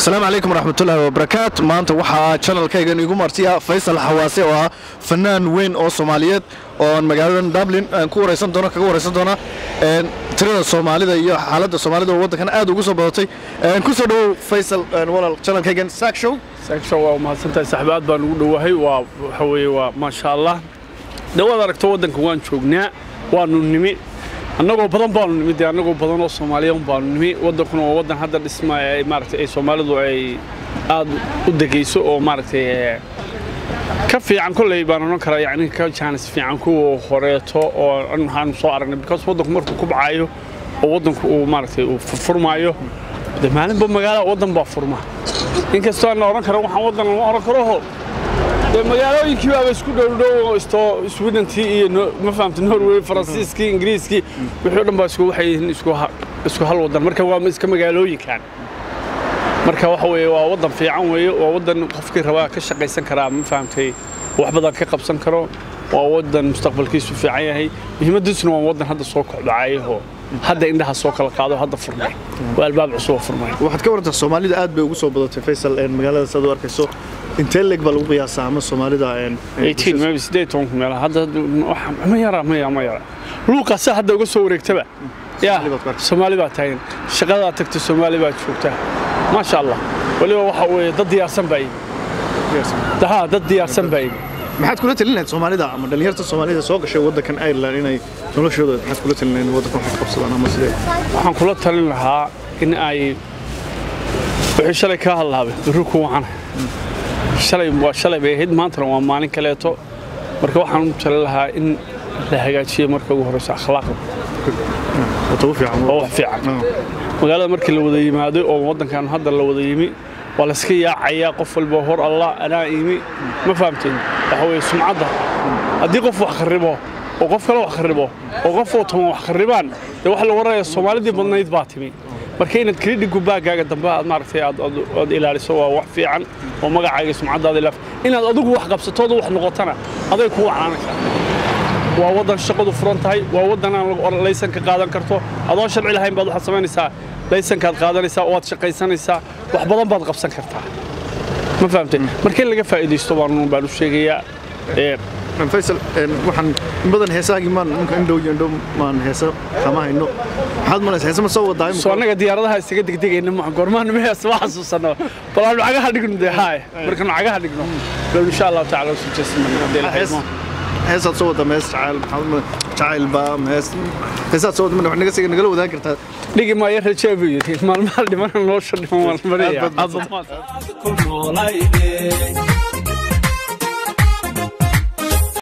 asalaamu calaykum waraxmatullaahi wabarakaat maanta waxaa janalkaygan igu martiya faysal xawaase oo ah fanaan weyn oo soomaaliyeed oo magaaladan dublin aan ku waraysan doono kaga waraysan doona tirada soomaalida iyo xaaladda soomaalida oo waddankan aad ugu soo badatay ku soo dhowow faysal walaal janalkaygan saak show saaksha waa mahadsantahay saxbi aad baan ugu dhowahay waa waxa weeye waa maasha allah dhawaad aragto waddanka waan joognaa waanu nimi annagoo badan baanu nimi dee annagoo badan oo soomaaliyan baanu nimi waddankuna waa waddan hadda dhismaya ay maaragtay ay soomaalidu ay aad u degayso oo maaragtay ka fiican kolley baan odhan karaa yacni ka jaanis fiican kuwa horeeto oo waxaanu soo aragnay because waddanku markuu kubcayo oo waddanku uu maaragtay uu furfurmaayo de maalinba magaala waddan baa furma inkastoo aan odhan karo waxaan waddan lama odhan karo dee magaalooyinkii baaba isku dhowdhow isto swedentii iyo ma fahamta norway faransiiskii ingiriiskii wixii o dhan baa isku waxay yihiin isku hal waddan marka waa iska magaalooyinkan marka waxa weeye waa waddan fiican weeye waa waddan qofkii rabaa ka shaqaysan karaa ma fahamtay wax badan ka qabsan karo waa waddan mustaqbalkiisu fiican yahay muhiimadiisuna waa waddan hadda soo kocdacayahoo hadda indhaha soo kala qaado hadda furmay waa albaab cusub oo furmay waxaad ka warantaa soomaalida aad bay ugu soo badatay faysal magaalada saad u arkayso intee leeg baa lagu qiyaasaa ama soomaalida maybe sideed tobanka meelaha hadda ma yara ma yara ma yara luuqaasa hadda uga soo wareegtaba yaa soomaali baa taagan shaqadaa tagta soomaali baa joogta maasha allah weliba waxa weeye dad diyaarsan baa yimi ha dad diyaarsan baa yimi maxaad kula talin lahayd soomaalida ama dhalinyarta soomaalida soo gashay waddankan ireland inay noloshooda maxaad kula talin lahayd waddankan wax ka qabsadaan ama sidee waxaan kula talin lahaa in ay wixii shalay kaa hadlaabay berri ku wacana shalay waa shalay bay ahayd maantana waa maalin kaleeto marka waxaan u talin lahaa in la hagaajiyo marka ugu horeyso akhlaaqda oo wax fiican magaalada markii la wada yimaado oo waddankan hadda la wada yimi waa layska yaacayaa qof walba hor allah anaa yimi ma fahamteen waxa weeye sumcadda haddii qof wax kharibo oo qof kale wax kharibo oo qof oo toban wax kharibaan dee waxa la waraya soomaalidii badnayd baa timi marka inaad kredhigu baagaaga dambe aad maaragtay aad ilaaliso waa wax fiican oo magacaaga sumcaddaada ilaaf inaad adigu wax qabsatooda wax noqotana aday ku wacnaanaysaa waa waddan shaqadu furan tahay waa waddan aan laysanka qaadan karto adoon sharci lahayn baad waxaad samaynaysaa laysankaad qaadanaysaa oo aad shaqaysanaysaa wax badan baad qabsan kartaa ma fahamtay marka in laga faa'iidaysto baan baan u sheegayaa faysal waxaan in badan heesaagii maan ninka indhow iyo indhow maan heesa kama hayno maxaad malaysa heesa ma soo wadaa soo annaga diyaaradaha isaga degdegayna ma goormaan ma heesa ma xasuusano bal aan lacagaha dhigno dee haay markaan lacagaha dhigno low insha allahu tacaala u sujeesan heesaad soo wadaa mees jacayl jacayl baa mees heesaad soo wadaa wax naga siga nagala wadaan kartaa dhigi maayo rajaa buu yidhi maalmaha dhimana nolosha dhiman waan maraya